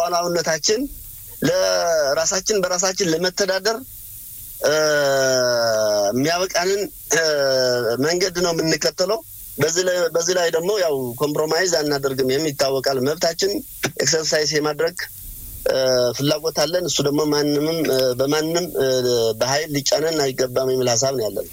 ሉዓላዊነታችን ለራሳችን በራሳችን ለመተዳደር የሚያበቃንን መንገድ ነው የምንከተለው። በዚህ ላይ ደግሞ ያው ኮምፕሮማይዝ አናደርግም። የሚታወቃል መብታችን ኤክሰርሳይዝ የማድረግ ፍላጎት አለን። እሱ ደግሞ ማንምም በማንም በኃይል ሊጫነን አይገባም የሚል ሀሳብ ነው ያለን።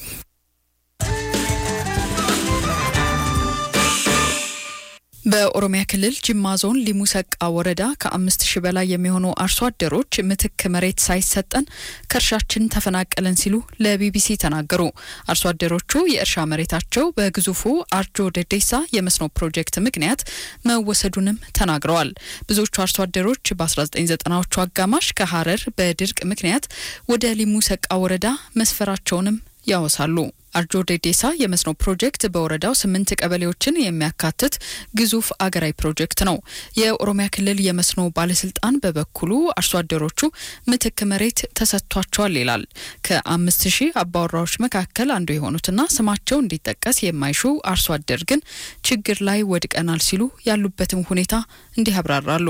በኦሮሚያ ክልል ጅማ ዞን ሊሙ ሰቃ ወረዳ ከአምስት ሺህ በላይ የሚሆኑ አርሶ አደሮች ምትክ መሬት ሳይሰጠን ከእርሻችን ተፈናቀለን ሲሉ ለቢቢሲ ተናገሩ። አርሶ አደሮቹ የእርሻ መሬታቸው በግዙፉ አርጆ ደዴሳ የመስኖ ፕሮጀክት ምክንያት መወሰዱንም ተናግረዋል። ብዙዎቹ አርሶ አደሮች በ1990ዎቹ አጋማሽ ከሀረር በድርቅ ምክንያት ወደ ሊሙ ሰቃ ወረዳ መስፈራቸውንም ያወሳሉ። አርጆ ዴዴሳ የመስኖ ፕሮጀክት በወረዳው ስምንት ቀበሌዎችን የሚያካትት ግዙፍ አገራዊ ፕሮጀክት ነው። የኦሮሚያ ክልል የመስኖ ባለስልጣን በበኩሉ አርሶ አደሮቹ ምትክ መሬት ተሰጥቷቸዋል ይላል። ከአምስት ሺህ አባወራዎች መካከል አንዱ የሆኑትና ስማቸው እንዲጠቀስ የማይሹ አርሶ አደር ግን ችግር ላይ ወድቀናል ሲሉ ያሉበትን ሁኔታ እንዲህ ያብራራሉ።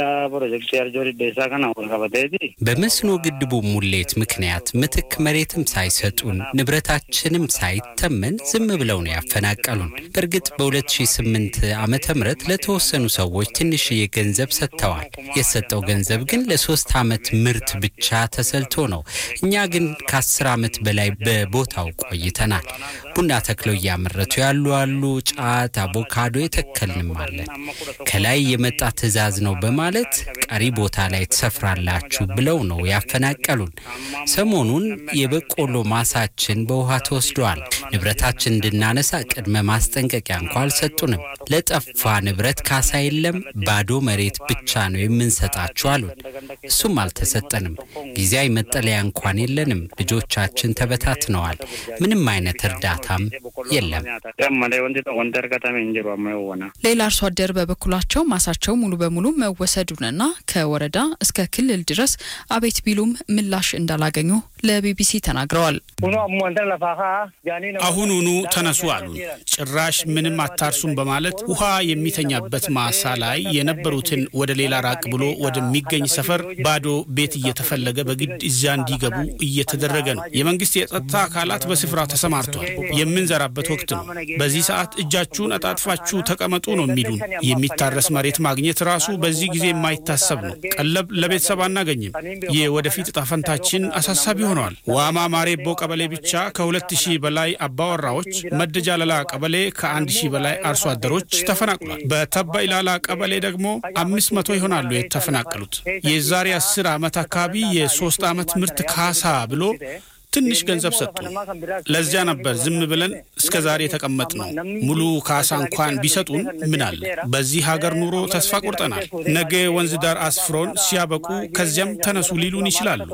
በመስኖ ግድቡ ሙሌት ምክንያት ምትክ መሬትም ሳይሰጡን ንብረታችንም ሳይተመን ዝም ብለው ነው ያፈናቀሉን። በእርግጥ በ2008 ዓመተ ምህረት ለተወሰኑ ሰዎች ትንሽዬ ገንዘብ ሰጥተዋል። የተሰጠው ገንዘብ ግን ለሶስት ዓመት ምርት ብቻ ተሰልቶ ነው። እኛ ግን ከአስር ዓመት በላይ በቦታው ቆይተናል። ቡና ተክለው እያመረቱ ያሉ አሉ። ጫት፣ አቮካዶ የተከልንም አለን። ከላይ የመጣ ትዕዛዝ ነው በማለት ቀሪ ቦታ ላይ ትሰፍራላችሁ ብለው ነው ያፈናቀሉን። ሰሞኑን የበቆሎ ማሳችን በውሃ ተወስዷል። ንብረታችን እንድናነሳ ቅድመ ማስጠንቀቂያ እንኳ አልሰጡንም። ለጠፋ ንብረት ካሳ የለም፣ ባዶ መሬት ብቻ ነው የምንሰጣችሁ አሉን። እሱም አልተሰጠንም። ጊዜያዊ መጠለያ እንኳን የለንም። ልጆቻችን ተበታትነዋል። ምንም አይነት እርዳታም የለም። ሌላ አርሶ አደር በበኩላቸው ማሳቸው ሙሉ በሙሉ መወሰዱንና ከወረዳ እስከ ክልል ድረስ አቤት ቢሉም ምላሽ እንዳላገኙ ለቢቢሲ ተናግረዋል። አሁኑኑ ተነሱ አሉን። ጭራሽ ምንም አታርሱም በማለት ውሃ የሚተኛበት ማሳ ላይ የነበሩትን ወደ ሌላ ራቅ ብሎ ወደሚገኝ ሰፈር ባዶ ቤት እየተፈለገ በግድ እዚያ እንዲገቡ እየተደረገ ነው። የመንግስት የጸጥታ አካላት በስፍራው ተሰማርተዋል። የምንዘራበት ወቅት ነው። በዚህ ሰዓት እጃችሁን አጣጥፋችሁ ተቀመጡ ነው የሚሉን። የሚታረስ መሬት ማግኘት ራሱ በዚህ ጊዜ የማይታሰብ ነው። ቀለብ ለቤተሰብ አናገኝም። የወደፊት እጣ ፈንታችን አሳሳቢ ሆነዋል። ዋማ ማሬቦ ቀበሌ ብቻ ከሁለት ሺህ በላይ አባወራዎች፣ መደጃለላ ቀበሌ ከአንድ ሺህ በላይ አርሶ አደሮች ተፈናቅሏል። በተባ ኢላላ ቀበሌ ደግሞ አምስት መቶ ይሆናሉ የተፈናቀሉት። የዛሬ አስር ዓመት አካባቢ የሶስት ዓመት ምርት ካሳ ብሎ ትንሽ ገንዘብ ሰጡ። ለዚያ ነበር ዝም ብለን እስከ ዛሬ የተቀመጥ ነው። ሙሉ ካሳ እንኳን ቢሰጡን ምን አለ? በዚህ ሀገር ኑሮ ተስፋ ቆርጠናል። ነገ ወንዝ ዳር አስፍሮን ሲያበቁ ከዚያም ተነሱ ሊሉን ይችላሉ።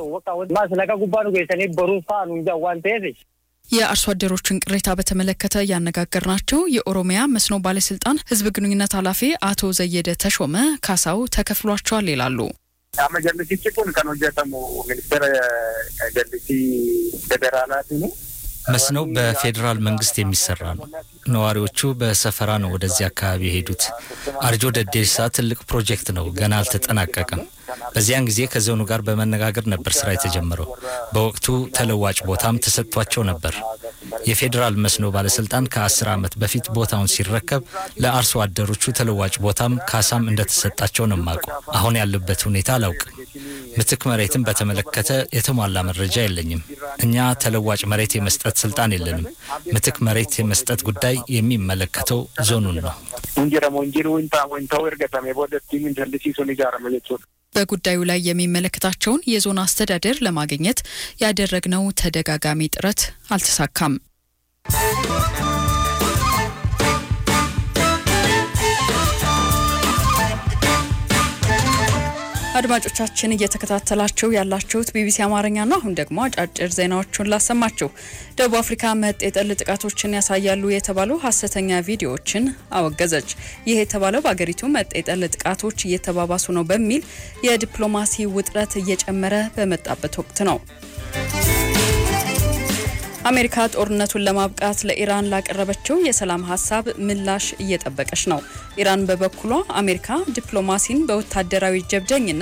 የአርሶ አደሮችን ቅሬታ በተመለከተ ያነጋገርናቸው የኦሮሚያ መስኖ ባለስልጣን ሕዝብ ግንኙነት ኃላፊ አቶ ዘየደ ተሾመ ካሳው ተከፍሏቸዋል ይላሉ። Amma jallisichi kun kan hojjetamu ministeera jallisii federaalaati ነው። መስኖው በፌዴራል መንግስት የሚሰራ ነው። ነዋሪዎቹ በሰፈራ ነው ወደዚህ አካባቢ የሄዱት። አርጆ ደዴሳ ትልቅ ፕሮጀክት ነው፣ ገና አልተጠናቀቀም። በዚያን ጊዜ ከዞኑ ጋር በመነጋገር ነበር ስራ የተጀመረው። በወቅቱ ተለዋጭ ቦታም ተሰጥቷቸው ነበር። የፌዴራል መስኖ ባለስልጣን ከአስር ዓመት በፊት ቦታውን ሲረከብ ለአርሶ አደሮቹ ተለዋጭ ቦታም ካሳም እንደተሰጣቸው ነው የማውቀው። አሁን ያለበት ሁኔታ አላውቅም። ምትክ መሬትን በተመለከተ የተሟላ መረጃ የለኝም። እኛ ተለዋጭ መሬት የመስጠት ስልጣን የለንም። ምትክ መሬት የመስጠት ጉዳይ የሚመለከተው ዞኑን ነው። በጉዳዩ ላይ የሚመለከታቸውን የዞን አስተዳደር ለማግኘት ያደረግነው ተደጋጋሚ ጥረት አልተሳካም። አድማጮቻችን እየተከታተላችሁ ያላችሁት ቢቢሲ አማርኛ ነው። አሁን ደግሞ አጫጭር ዜናዎቹን ላሰማችሁ። ደቡብ አፍሪካ መጤ የጠል ጥቃቶችን ያሳያሉ የተባሉ ሀሰተኛ ቪዲዮዎችን አወገዘች። ይህ የተባለው በአገሪቱ መጤ የጠል ጥቃቶች እየተባባሱ ነው በሚል የዲፕሎማሲ ውጥረት እየጨመረ በመጣበት ወቅት ነው። አሜሪካ ጦርነቱን ለማብቃት ለኢራን ላቀረበችው የሰላም ሀሳብ ምላሽ እየጠበቀች ነው። ኢራን በበኩሏ አሜሪካ ዲፕሎማሲን በወታደራዊ ጀብደኝነት